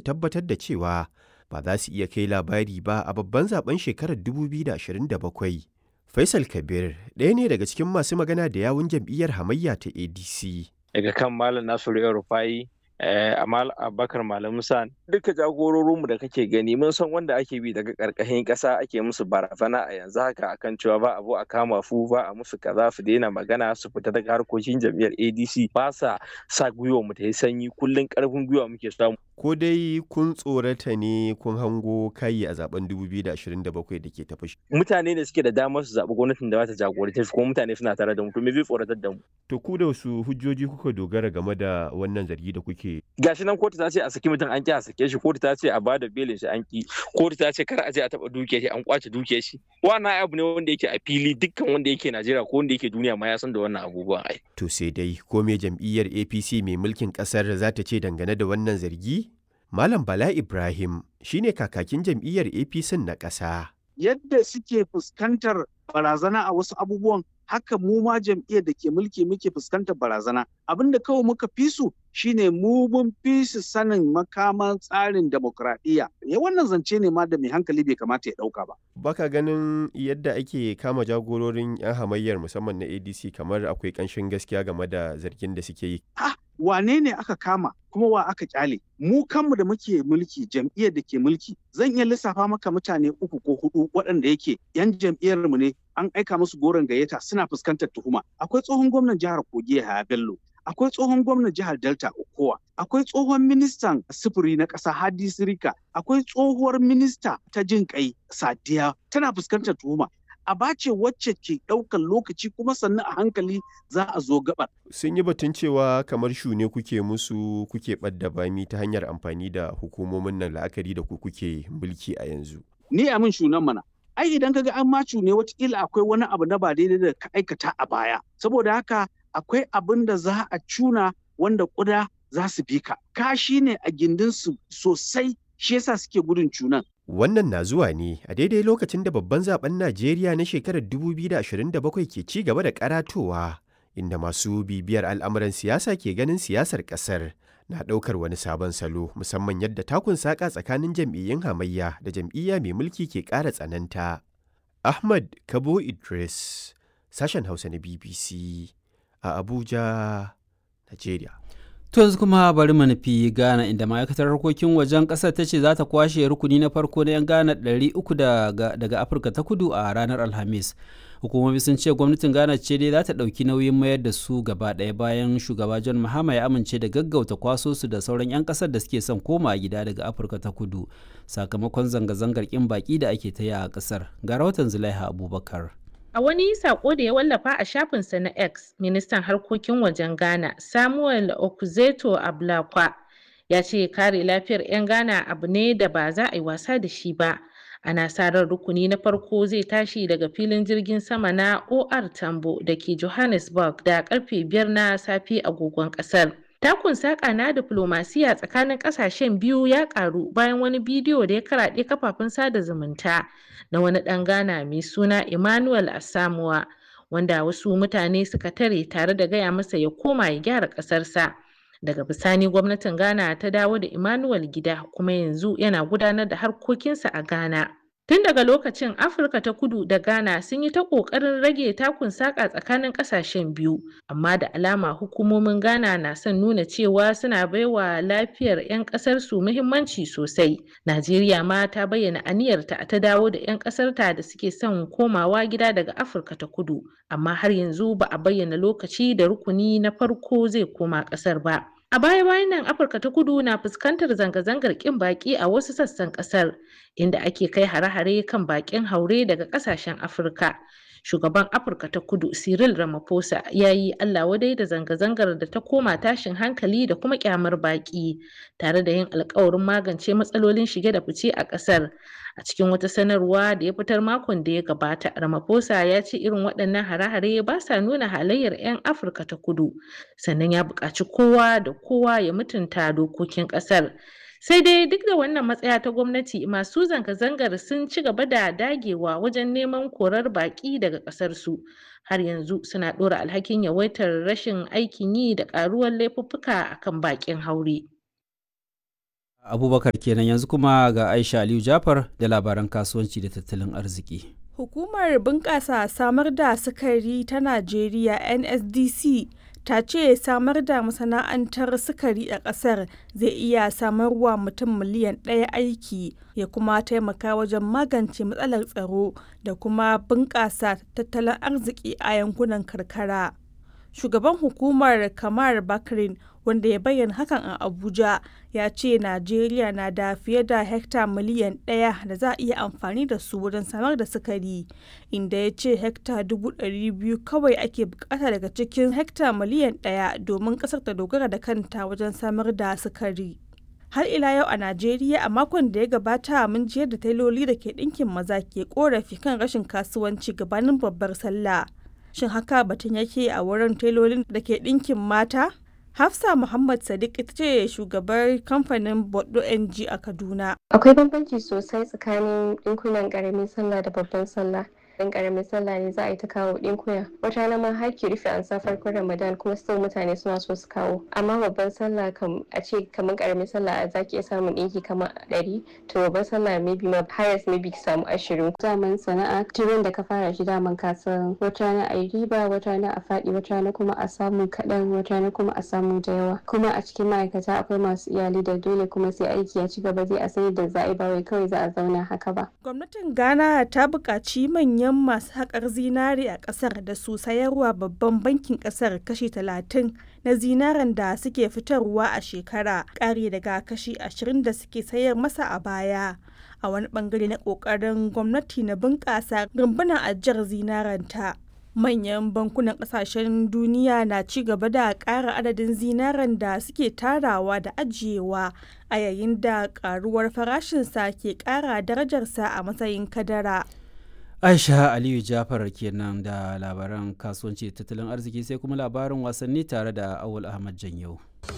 tabbatar da cewa ba za su iya kai labari ba a babban zaben shekarar 2027. Faisal Kabir ɗaya ne daga cikin masu magana da yawun jam'iyyar hamayya ta ADC. Daga kan Malam Nasiru El Rufai Amal Abubakar Malam Musa duka jagororinmu da kake gani mun san wanda ake bi daga karkashin ƙasa ake musu barazana a yanzu haka akan cewa ba abu a kama fu ba a musu kaza su daina magana su fita daga harkokin jam'iyyar ADC ba sa sa gwiwa mu ta yi sanyi kullun karfin gwiwa muke samu Ko dai kun tsorata ne kun hango kayi a zaben 2027 da ke tafi. mutane ne suke da damar su zaɓi gwamnatin da za ta jagorance su kuma mutane suna tare da mu to me zai tsoratar da mu To ku da wasu hujjoji kuka dogara game da wannan zargi da kuke gashi nan kotu ta ce a saki mutum an ki a sake shi kotu ta ce a bada belin shi an ki kotu ta ce kar a je a taba duke shi an kwace duke shi wannan abu ne wanda yake a fili dukkan wanda yake Najeriya ko wanda yake duniya ma ya san da wannan abubuwan ai To sai dai ko me jam'iyyar APC mai mulkin ƙasar za ta ce dangane da wannan zargi? Malam Bala Ibrahim shine kakakin jam'iyyar APC na ƙasa. yadda suke fuskantar barazana a wasu abubuwan haka mu ma jam'iyyar da ke mulki muke fuskantar barazana abin da kawai muka fi su shine mu mun fi su sanin makaman tsarin demokradiyya ya wannan zance ne ma da mai hankali bai kamata ya dauka ba Baka ganin yadda ake kama jagororin 'yan hamayyar musamman na ADC kamar akwai ƙanshin gaskiya game da zargin da suke yi. ah wane ne aka kama kuma wa aka kyale mu kanmu da muke mulki jam'iyyar da ke mulki zan iya lissafa maka mutane uku ko hudu waɗanda yake yan jam'iyyar mu ne an aika musu goron gayyata suna fuskantar tuhuma akwai tsohon gwamnan jihar kogi Yahaya Bello akwai tsohon gwamnan jihar Delta Okowa akwai tsohon ministan sufuri na ƙasa Hadi Sirika akwai tsohuwar minista ta jin kai Sadiya tana fuskantar tuhuma aba ce wacce ke ɗaukar lokaci kuma sannan a hankali za a zo gabar Sun yi batun cewa kamar shune kuke musu kuke ɓadda bami ta hanyar amfani da hukumomin nan la'akari da ku kuke mulki a yanzu. ni a min shunan mana ai idan kaga an macu ne watakila akwai wani abu na ba daidai da ka aikata a baya saboda haka akwai abin da za a cuna wanda kuda za su bi ka kashi ne a gindinsu sosai shi yasa suke gudun cunan Wannan na zuwa ne a daidai lokacin da babban zaben Najeriya na shekarar 2027 ke ci gaba da karatowa, inda masu bibiyar al'amuran siyasa ke ganin siyasar ƙasar na ɗaukar wani sabon salo musamman yadda takun saƙa tsakanin jam'iyyun hamayya da jam'iyya mai mulki ke ƙara tsananta. Ahmad Kabo Idris, sashen Hausa na BBC a Abuja, Najeriya. To yanzu kuma bari mu nufi Ghana inda ma'aikatar harkokin wajen ƙasar ta ce za ta kwashe rukuni na farko na 'yan Ghana 300 daga, daga Afirka ta kudu a ranar Alhamis. Hukumomi sun ce gwamnatin Ghana ce dai za ta ɗauki nauyin mayar da su gaba ɗaya bayan shugaba John Mahama ya amince da gaggauta kwaso su da sauran 'yan ƙasar da suke son koma gida daga Afirka ta kudu sakamakon zanga-zangar ƙin baƙi da ake ta yi a ƙasar. Ga rahoton Zulaiha Abubakar. A wani sako da ya wallafa a shafinsa na X, ministan harkokin wajen Ghana, Samuel Okuzeto Ablakwa, ya ce kare lafiyar 'yan Ghana abu ne da ba za a yi wasa da shi ba. Ana sa ran rukuni na farko zai tashi daga filin jirgin sama na OR Tambo da ke Johannesburg da karfe biyar na safe agogon kasar. Takun saƙa na diflomasiya tsakanin ƙasashen biyu ya ƙaru bayan wani bidiyo da ya karaɗe kafafen sada zumunta na wani ɗan Ghana mai suna Emmanuel Asamoah wanda wasu mutane suka tare tare da gaya masa ya koma ya gyara ƙasarsa. Daga bisani gwamnatin Ghana ta dawo da Emmanuel gida kuma yanzu yana gudanar da harkokinsa a Ghana. Tun daga lokacin Afirka ta kudu da Ghana sun yi ta ƙoƙarin rage takun saƙa tsakanin ƙasashen biyu, amma da alama hukumomin Ghana na son nuna cewa suna baiwa lafiyar 'yan ƙasarsu muhimmanci sosai. Najeriya ma ta bayyana aniyarta ta dawo da 'yan ƙasarta da suke son komawa gida daga Afirka ta kudu, amma har yanzu ba a bayyana lokaci da rukuni na farko zai koma ƙasar ba. A baya-bayan nan Afirka ta kudu na fuskantar zanga-zangar ƙin baƙi a wasu sassan ƙasar, inda ake kai hare-hare kan baƙin haure daga ƙasashen Afirka. Shugaban Afirka ta kudu Cyril Ramaphosa ya yi Allah wadai da zanga-zangar da ta koma tashin hankali da kuma ƙyamar baƙi, tare da yin alkawarin magance matsalolin shige da fice a ƙasar. A cikin wata sanarwa da ya fitar makon da ya gabata, Ramaphosa ya ce irin waɗannan hare-hare ba sa nuna halayyar 'yan Afirka ta kudu, sannan ya buƙaci kowa da kowa ya mutunta dokokin ƙasar. Sai dai duk da wannan matsaya ta gwamnati masu zanga-zangar sun ci gaba da dagewa wajen neman korar baƙi daga ƙasarsu. Har yanzu suna ɗora alhakin yawaitar rashin aikin yi da ƙaruwar laifuffuka akan baƙin haure. abubakar kenan yanzu kuma ga aisha aliyu jafar da labaran kasuwanci da tattalin arziki Hukumar bunƙasa samar da sukari ta Najeriya NSDC ta ce samar da masana'antar sukari a ƙasar zai iya samarwa mutum miliyan ɗaya aiki ya kuma taimaka wajen magance matsalar tsaro da kuma bunƙasa tattalin arziki a yankunan karkara. Shugaban hukumar Kamar Bakrin wanda ya bayyana hakan a Abuja ya ce Najeriya na da fiye da hekta miliyan ɗaya da za a iya amfani da su wajen samar da sukari, inda ya ce hekta dubu ɗari biyu kawai ake bukata daga cikin hekta miliyan ɗaya domin ƙasar ta dogara da kanta wajen samar da sukari. Har ila yau a Najeriya a makon da ya gabata mun jiyar da tailoli da ke ɗinkin maza ke korafi kan rashin kasuwanci gabanin babbar sallah. Shin haka batun yake a wurin tailolin da ke ɗinkin mata? Hafsa Muhammad Sadiq ita ce shugabar kamfanin Boddo NG a Kaduna. Akwai bambanci sosai tsakanin ɗinkunan ƙaramin sallah da babban sallah. dan karamin sallah ne za a yi ta kawo ɗinkuna wata rana ma har ki rufe an sa farkon ramadan kuma still mutane suna so su kawo amma babban sallah kam a ce kamar karamin sallah za ki iya samun ɗinki kamar ɗari to babban sallah maybe ma highest maybe ki samu ashirin zaman sana'a tirin da ka fara shi daman ka san wata rana a yi riba wata rana a faɗi wata rana kuma a samu kaɗan wata rana kuma a samu da yawa kuma a cikin ma'aikata akwai masu iyali da dole kuma sai aiki ya ci gaba zai a sani da za a yi ba wai kawai za a zauna haka ba. Gwamnatin Ghana ta buƙaci manyan manyan masu haƙar zinare a ƙasar da su sayarwa babban bankin ƙasar kashi 30 na zinaren da suke fitarwa a shekara ƙari daga kashi 20 da suke sayar masa a baya a wani bangare na ƙoƙarin gwamnati na bunƙasa rumbunan ajiyar zinarenta. manyan bankunan kasashen duniya na ci gaba da ƙara adadin zinaren da suke tarawa da ajiyewa a yayin da ƙaruwar farashinsa ke ƙara darajarsa a matsayin kadara. aisha aliyu jafar kenan da labaran kasuwanci da tattalin arziki sai kuma labarin wasanni tare da awul ahmad janyau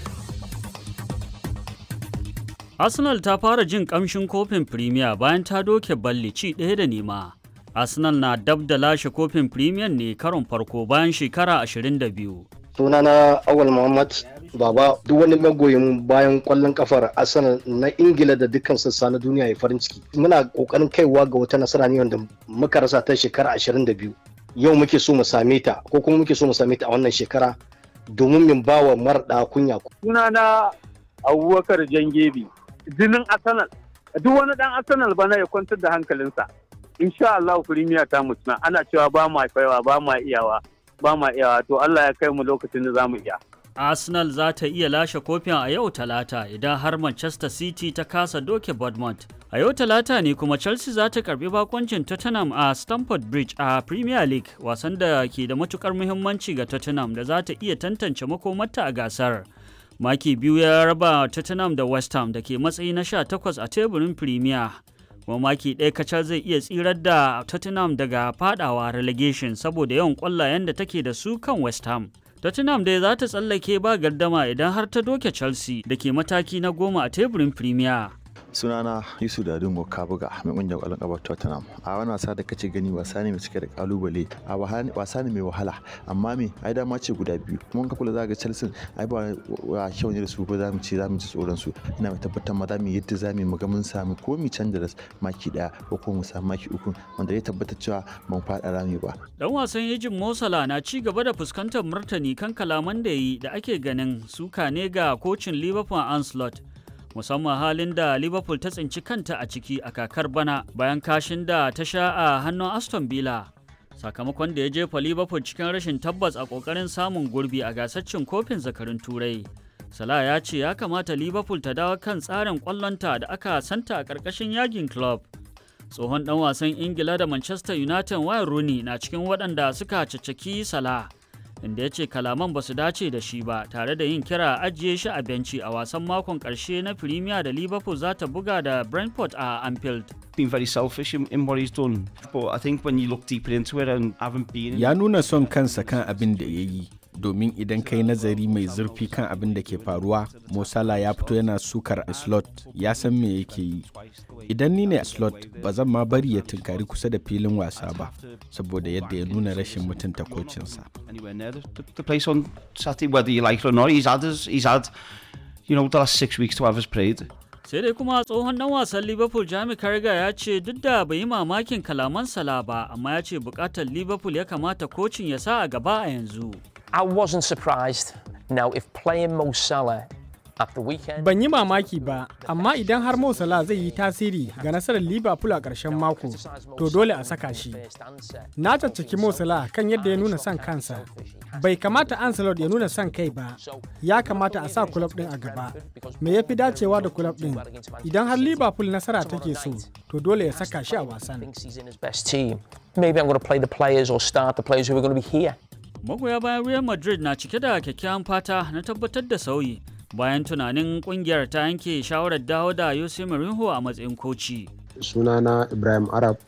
arsenal ta fara jin kamshin kofin premier bayan ta doke balli ci ɗaya da nema arsenal na dab da lashe kofin premier ne karon farko bayan shekara 22 sunana awal muhammad baba duk wani magoyin bayan kwallon kafar arsenal na ingila da dukkan sassa na duniya ya farin ciki muna kokarin kaiwa ga wata nasara ne wanda muka rasa ta shekara 22 yau muke so mu same ta ko kuma muke so mu same ta a wannan shekara domin min ba wa marɗa kunya sunana abubakar jangebi jinin arsenal duk wani dan arsenal bana ya kwantar da hankalinsa insha Allah firimiya ta mutuna ana cewa ba ma kaiwa ba ma iyawa ba ma iyawa to Allah ya kai mu lokacin da zamu iya Arsenal za ta iya lashe kofin a yau talata idan har Manchester City ta kasa doke Bournemouth. A yau talata ne kuma Chelsea za ta karbi bakoncin Tottenham a Stamford Bridge a Premier League wasan da ke da matukar muhimmanci ga Tottenham da za ta iya tantance makomarta a gasar. Maki biyu ya raba Tottenham da West Ham da ke matsayi na 18 a teburin Premier. kuma maki ɗaya kacal zai iya tsirar da Tottenham daga fadawa relegation saboda yawan ƙwallayen da take da su kan West Ham. Tottenham dai za ta tsallake ba gardama idan har ta doke Chelsea da ke mataki na goma a teburin Premier. sunana yusuf dadin kabuga mai kungiyar kwallon kafa tottenham a wani wasa da kace gani wasa ne mai cike da kalubale a wasa ne mai wahala amma me ai dama ce guda biyu kuma ka kula za ga chelsea ai ba wa kyau ne da su ko za mu ce za mu ci tsoron su ina mai tabbatar ma za mu yadda za mu ga mun sami ko mu canza da maki daya ko kuma mu samu maki uku wanda ya tabbatar cewa ban faɗa rami ba dan wasan yajin mosala na ci gaba da fuskantar martani kan kalaman da yi da ake ganin suka ne ga kocin liverpool anslot musamman halin da liverpool ta tsinci kanta a ciki a kakar bana bayan kashin da ta sha a hannun aston villa sakamakon da ya jefa liverpool cikin rashin tabbas a kokarin samun gurbi a gasar cin kofin zakarin turai salah ya ce ya kamata liverpool ta dawo kan tsarin kwallonta da aka santa a ƙarƙashin yagin club tsohon dan wasan ingila da manchester united wayne rooney na cikin waɗanda suka caccaki salah inda ya ce kalaman ba su dace da shi ba tare da yin kira ajiye shi a benci a wasan makon karshe na Premier da Liverpool za ta buga da Brentford a Anfield. Been very selfish in, in what he's done, but I think when you look deeper into it and haven't been... Ya nuna son kansa kan abin da ya yi, domin idan kai nazari mai zurfi kan abin da ke faruwa, Mosala ya fito yana sukar slot ya san me yake yi. Idan ni ne a slot ba zan ma bari ya tunkari kusa da filin wasa ba, saboda yadda ya nuna rashin mutunta kocinsa. anywhere near the, the, the place on Saturday, whether you like it or not. He's had his, he's had, you know, the last six weeks to have his parade. sai dai kuma tsohon dan wasan liverpool jami carragher ya ce duk da bai yi mamakin kalaman sala ba amma ya ce bukatar liverpool ya kamata kocin ya sa a gaba a yanzu I wasn't surprised. Now, if playing Mo Salah at the weekend, Ban yi mamaki ba, amma idan har Mo Salah zai yi tasiri ga nasarar Liverpool a ƙarshen mako, to dole a saka shi. Na caccaki Mo Salah kan yadda ya nuna son kansa. Bai kamata Ancelot ya nuna son kai ba, ya kamata a sa kulob ɗin a gaba. Me ya fi dacewa da kulob ɗin? Idan har Liverpool nasara take so, to dole ya saka shi a wasan. thinks he's in his best team, maybe I'm going to play the players or start the players who are going to be here. magoya bayan real madrid na cike da kyakkyawan fata na tabbatar da sauyi bayan tunanin kungiyar ta yanke shawarar dawo da Jose Mourinho a matsayin koci. sunana ibrahim arab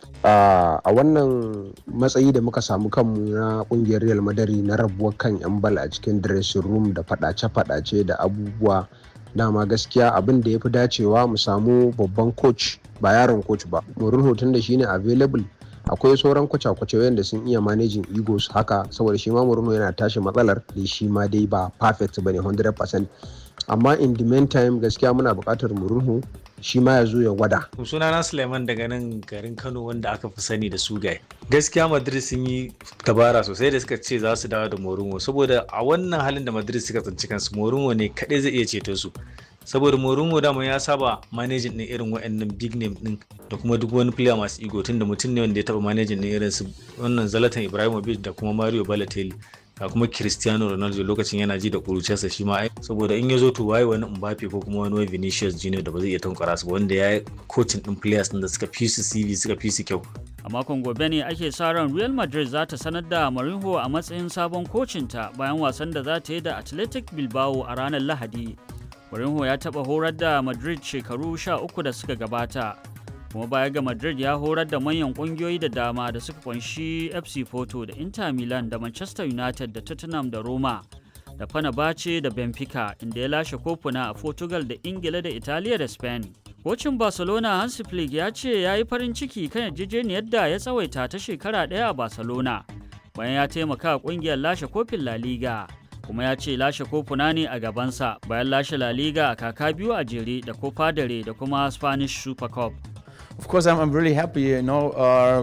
a wannan matsayi da muka samu kanmu na kungiyar real madari na rabuwar kan yan bal a cikin dressing room da fadace-fadace da abubuwa dama gaskiya abin da ya fi dacewa mu samu babban coach ba yaron coach ba mourinho tun da shine available akwai sauran kwace-kwace wanda sun iya managing egos haka saboda shi ma mourinho yana tashi matsalar da shi ma dai ba perfect bane 100% amma in the meantime gaskiya muna buƙatar mourinho shi ma ya zo ya gwada. sunana suleiman daga nan garin kano wanda aka fi sani da sugai gaskiya madrid sun yi dabara sosai da suka ce za su dawo da mourinho saboda a wannan halin da madrid suka tsinci kansu mourinho ne kaɗai zai iya ceto su saboda mourinho dama ya saba managing din irin waɗannan big name din da kuma duk wani player masu ego tunda mutum ne wanda ya taba managing din irin su wannan zalatan ibrahimovic da kuma mario balotelli ga kuma cristiano ronaldo lokacin yana ji da kuruciyarsa shi ma saboda in ya zo to waye wani mbappe ko kuma wani vinicius junior da ba zai iya tankwara su wanda ya yi coaching din players din da suka fi su cv suka fi su kyau A makon gobe ne ake sa ran Real Madrid za ta sanar da Mourinho a matsayin sabon kocinta bayan wasan da za ta yi da Athletic Bilbao a ranar Lahadi. Mourinho ya taɓa horar da Madrid shekaru sha uku da suka gabata. kuma baya ga madrid ya horar da manyan kungiyoyi da dama da suka kunshi fc porto da inter milan da manchester united da tottenham da roma da fenerbahce da benfica inda ya lashe kofuna a portugal da ingila da italiya da spain kocin barcelona hansi flick ya ce ya yi farin ciki kan yarjejeniyar da ya tsawaita ta shekara ɗaya a barcelona bayan ya taimaka kungiyar lashe kofin la liga kuma ya ce lashe kofuna ne a gabansa bayan lashe la liga a kaka biyu a jere da copa dare da kuma spanish super cup of course I'm, I'm really happy you know uh,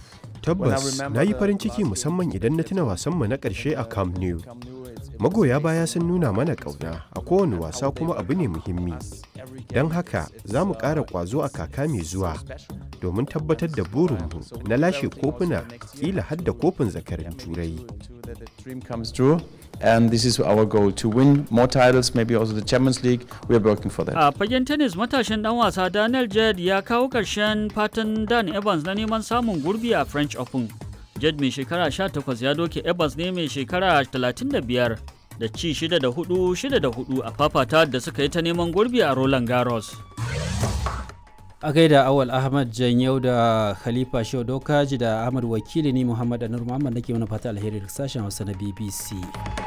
tabbas na yi farin ciki musamman idan na tuna wasanmu na ƙarshe a camp nou magoya baya sun nuna mana ƙauna a kowane wasa kuma abu ne muhimmi don haka za mu ƙara ƙwazo a kaka mai zuwa domin tabbatar da burinmu na lashe kofuna ƙila har da kofin zakarin turai and this is our goal to win more titles maybe also the champions league we are working for that a fagen tennis matashin dan wasa daniel jed ya kawo karshen fatan dan evans na neman samun gurbi a french open jed mai shekara 18 ya doke evans ne mai shekara 35 da ci 6 da 4 6 da 4 a fafata da suka yi ta neman gurbi a roland garros a gaida awal ahmad janyau da khalifa shehu dokaji da ahmad wakili ni muhammad anur muhammad nake mana fata alheri da sashen hausa na bbc